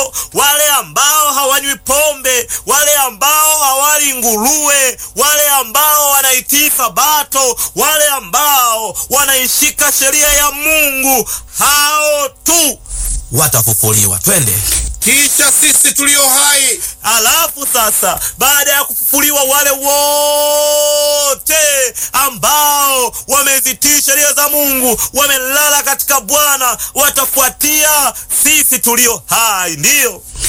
sabato, wale ambao hawanywi pombe, wale ambao hawali nguruwe, wale ambao wanaitii sabato, wale ambao wanaishika sheria ya Mungu, hao tu watafufuliwa. Twende. Kisha sisi tulio hai Alafu sasa, baada ya kufufuliwa, wale wote ambao wamezitii sheria za Mungu, wamelala katika Bwana, watafuatia sisi tulio hai, ndiyo